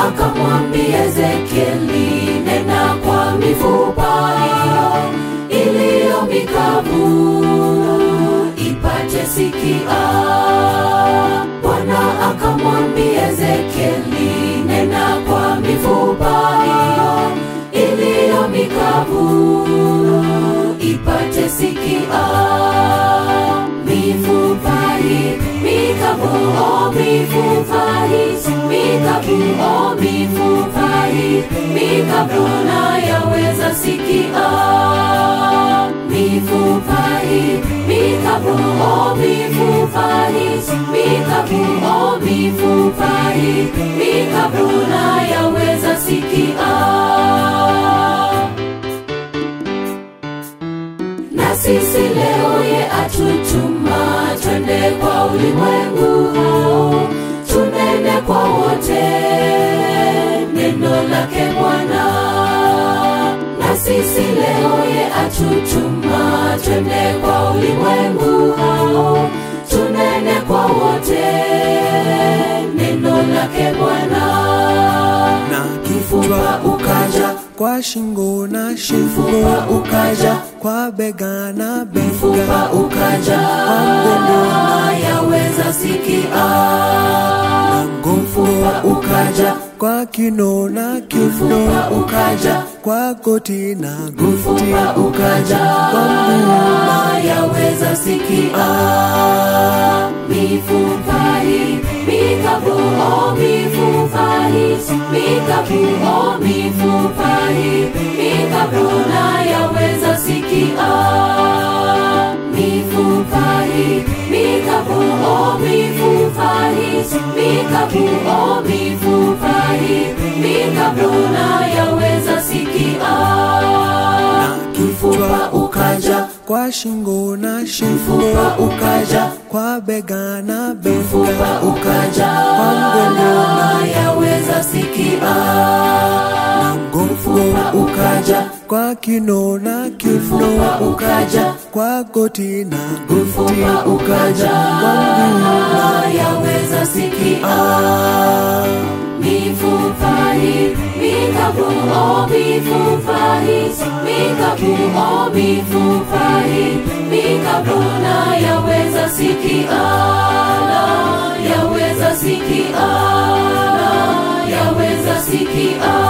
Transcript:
akamwambia Ezekieli, nena kwa mifupa iliyo mikavu ipate sikia. Bwana akamwambia Ezekieli, nena kwa mifupa iliyo mikavu ipate sikia. Mifupa hii mikavu, oh mifupa hii mikavu, oh mifupa hii mikavu na yaweza sikia. Mifupa hii mikavu, oh mifupa hii mikavu, oh mifupa hii mikavu na yaweza sikia. na sisi leo ye atutuma twende kwa ulimwengu tunene kwa wote neno lake Bwana. Na sisi leo ye atutuma twende kwa ulimwengu tunene kwa wote neno lake Bwana. na Kifupa kichwa ukaja kwa shingo na shingo Kifupa ukaja kwa bega na bega mfupa ukaja yaweza sikia mfupa ukaja kwa kino na mfupa kiuno ukaja kwa goti na goti mfupa ukaja kwa mguu yaweza sikia mifupa hii mikavu oh mifupa hii mikavu oh mifupa hii mikavu na yaweza sikia mifupa hii mikavu oh mifupa hii mikavu oh mifupa hii mikavu na yaweza sikia kifupa ukaja kwa shingo na shingo mfupa ukaja kwa bega na bega mfupa ukaja kwa mgongo na yaweza sikia mfupa ukaja kwa kino na kiuno mfupa ukaja kwa goti na goti mfupa ukaja kwa mguu na yaweza sikia mifupa hii mikavu oh mifupa hii mikavu oh mifupa hii mikavu na yaweza sikia na yaweza sikia na yaweza sikia